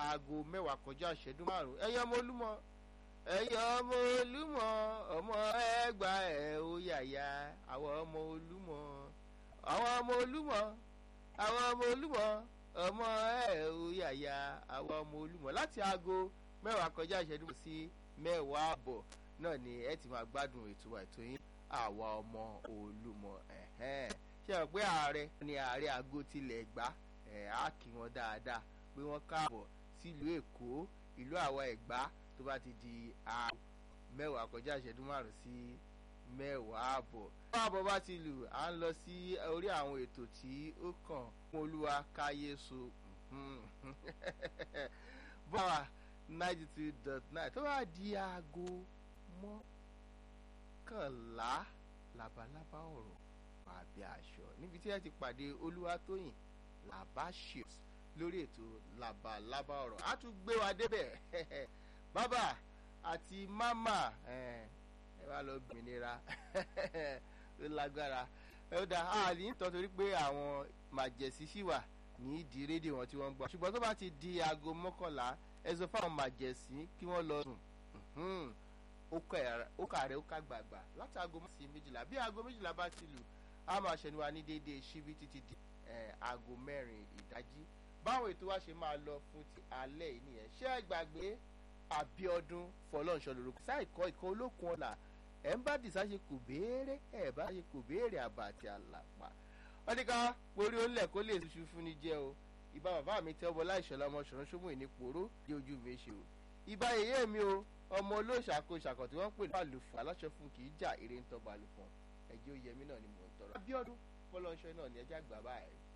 aago mẹ́wàá kọjá ìṣẹ́jú márùn-ún ẹ̀yin ọmọ olúmọ ẹ̀yin ọmọ olúmọ ọmọ ẹgbà ẹ̀ ó yàyà àwọn ọmọ olúmọ àwọn ọmọ olúmọ àwọn ọmọ olúmọ ọmọ ẹ̀ ó yàyà àwọn ọmọ olúmọ láti aago mẹ́wàá kọjá ìṣẹ́jú sí mẹ́wàá àbọ̀ náà ni ẹ ti máa gbádùn ètò ètò yín àwa ọmọ olúmọ ẹ̀hẹ́n ṣe hàn pé ààrẹ ni ààrẹ àgọ́ tilẹ̀ gbá ẹ̀ á kí wọn dáadáa pé wọ́n káàbọ̀ sílùú èkó ìlú àwa ẹ̀gbá tó bá ti di aago mẹ́wàá kọjá ìṣẹ́jú márùn-ún sí mẹ́wàá àbọ̀. mẹ́wàá àbọ̀ bá ti lù à ń lọ sí orí àwọn ètò tí ó kàn fún olúwa káyé so bọ́wà ninety two dot nine tó bá di aago mọ́kànlá labalábá ọ̀rọ̀ àbí aṣọ níbi tí ẹ ti pàdé olúwatóyìn labashios lórí ètò labalábá ọ̀rọ̀ á tún gbé wa débẹ̀ bàbá àti mámà ẹ wá lọ gbìnira ó lágbára ó dá a ní tọ́ torí pé àwọn màjẹ̀sí ṣì wà ní ìdí rédíò wọn tí wọ́n ń gbọ́ ṣùgbọ́n tó bá ti di aago mọ́kànlá ẹ sọ fáwọn màjẹ̀sí kí wọ́n lọ sùn ó kà rẹ̀ ó kà gbàgbà láti aago mọ́ sí méjìlá bí aago méjìlá bá ti lù á máa ṣẹnu wa ní déédéé ṣíbí títí di aago mẹ́rin ìdájí báwọn ètò wa ṣe máa lọ fún ti alẹ́ yìí nìyẹn ṣé ẹ gbàgbé Abíọ́dún fọlọ́nṣọ́ lórúkọ sáìkọ́ ikọ̀ olókun ọ̀la ẹ̀ ń bá dìsá ṣe kò béèrè ẹ̀ bá ṣe kò béèrè àbá àti àlàpà wọ́n ní ká porí onílẹ̀ kó lè ṣuṣu fún ni jẹ́ o ìbá bàbá mi tẹ́ ọbọ̀ láìṣọ́lá ọmọ ṣọ̀rọ̀ ṣọ́mù ìní pòró dé ojú mi ṣe o ìbá yèyé mi o ọmọ olóṣàkó ṣàkọ̀ tí wọ́n pè ní àlùfọ̀ aláṣọ fún kì í jà eré ń tọ́ba àlùfọ̀ ẹ̀jẹ̀ oyèmí náà ni mò ń tọrọ. Abíọ́dún fọlọ́nṣọ́ náà ni ẹjẹ́ àgbà báyìí.